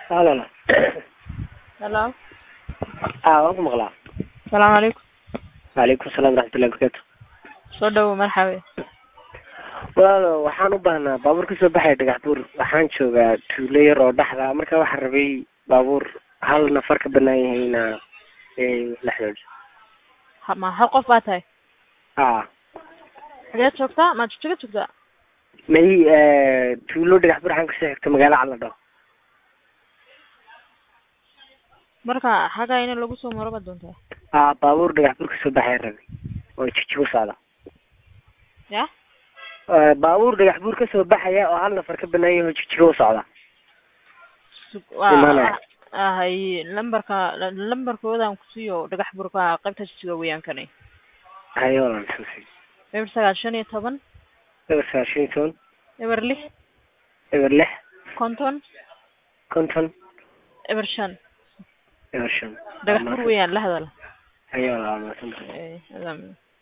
Halo. Hello. Ah, waan ku maqlaa. Salaamu calaykum. Waalaikum salaam waraxmatullahi wabarakaatu. Soo dhawow marxabe. Walaalo waxaan u baahnaa baabuur ka soo baxaya dhagax buur waxaan joogaa tuulo yar oo dhexda ah marka waxaan rabay baabuur hal nafar ka banaan yahayna ee la xidhiidho. Ha- Ma hal qof baa tahay? Ah, Xageed joogtaa? Ma jijjiga joogtaa? may ee tuulo dhagax buur waxaan kasoo xigta magaalo Caladho. Marka xagaa in lagu soo maro baad doontaa? Ah, baabuur dhagax buur ka soo baxaya rabay oo jijjigo socda. Ya? Ee, baabuur dhagax buur ka soo baxaya oo hal nafar ka banaan yahay oo jijjigo u socda. Sug- Imaanaya. waa hay lambarka lambarkoodaan ku siiyo dhagax burka qaybta jijjiga weeyaan kani. Hayo walaal suusi. Eber sagaal shan iyo toban, Eber sagaashan iyo toban, eber lix, eber lix, konton, konton, eber shan. eber shan. Dhagax bur weeyaan la hadal. Hayo walaal mahadsantahay. Eh, adaa-